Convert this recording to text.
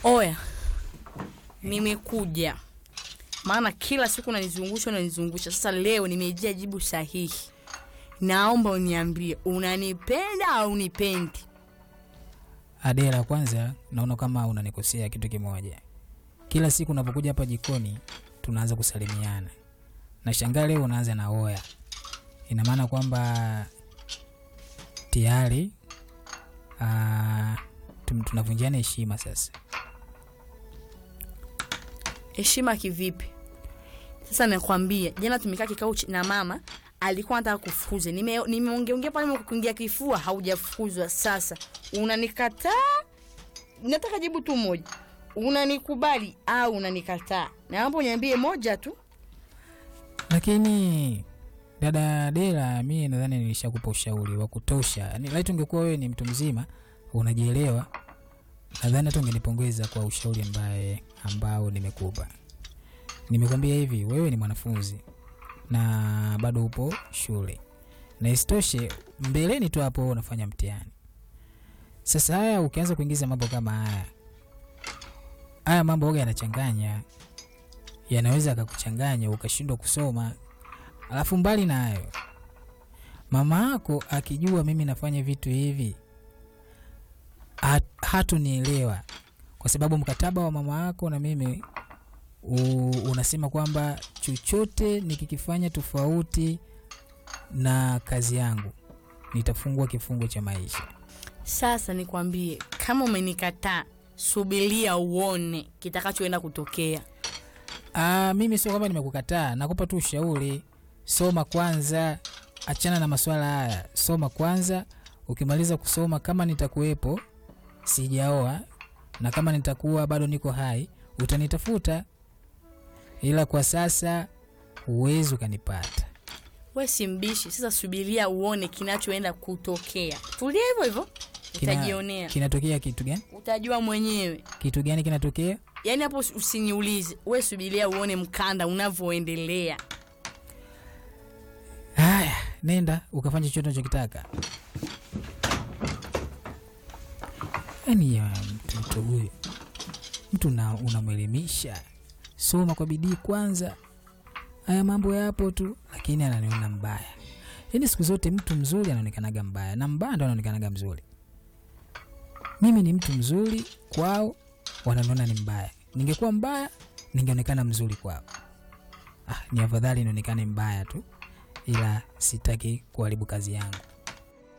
Oya, nimekuja maana kila siku unanizungusha unanizungusha. Sasa leo nimejia jibu sahihi. Naomba uniambie unanipenda au unipendi? Adela, kwanza naona kama unanikosea kitu kimoja. Kila siku unapokuja hapa jikoni tunaanza kusalimiana, na shangaa leo unaanza na oya. Ina maana kwamba tayari ah, tum- tunavunjiana heshima sasa. Heshima kivipi? Sasa nakwambia, jana tumekaa kikao chi- na mama alikuwa anataka kufukuza. Nime- Nimeongeongea pale kuingia kifua, haujafukuzwa. Sasa unanikataa? Nataka jibu tu moja, unanikubali au unanikataa? Naomba uniambie moja tu. Lakini dada Adela, mi nadhani nilishakupa ushauri wa kutosha. Yaani, laiti ungekuwa wewe ni mtu mzima unajielewa, nadhani hata ungenipongeza kwa ushauri ambaye ambao nimekupa. Nimekwambia hivi, wewe ni mwanafunzi na bado upo shule, na isitoshe mbeleni tu hapo unafanya mtihani. Sasa haya ukianza kuingiza mambo kama haya, haya mambo oga yanachanganya, yanaweza akakuchanganya ukashindwa kusoma. Alafu mbali na hayo, mama yako akijua mimi nafanya vitu hivi hat- hatunielewa, kwa sababu mkataba wa mama yako na mimi u, unasema kwamba chochote nikikifanya tofauti na kazi yangu nitafungwa kifungo cha maisha. Sasa nikwambie, kama umenikataa, subiria uone kitakachoenda kutokea. Ah, mimi sio kwamba nimekukataa, nakupa tu ushauri. Soma kwanza, achana na maswala haya. Soma kwanza, ukimaliza kusoma, kama nitakuwepo sijaoa na kama nitakuwa bado niko hai, utanitafuta, ila kwa sasa huwezi ukanipata. We si mbishi. Sasa subiria uone kinachoenda kutokea. Tulia hivyo hivyo, Kina- utajionea, Kinatokea kitu gani? utajua mwenyewe. Kitu gani kinatokea? Yaani hapo usi- usiniulize, we subiria uone mkanda unavyoendelea. Haya, nenda ukafanya chochote unachokitaka. Yaani ya mtoto huyu, mtu una- unamwelimisha, soma kwa bidii kwanza. Haya mambo yapo tu, lakini ananiona mbaya. Yaani siku zote mtu mzuri anaonekanaga mbaya na mbaya ndo anaonekanaga mzuri. Mimi ni mtu mzuri kwao, wananiona ni mbaya. Ningekuwa mbaya, ningeonekana mzuri kwao. Ah, ni afadhali nionekane mbaya tu ila sitaki kuharibu kazi yangu.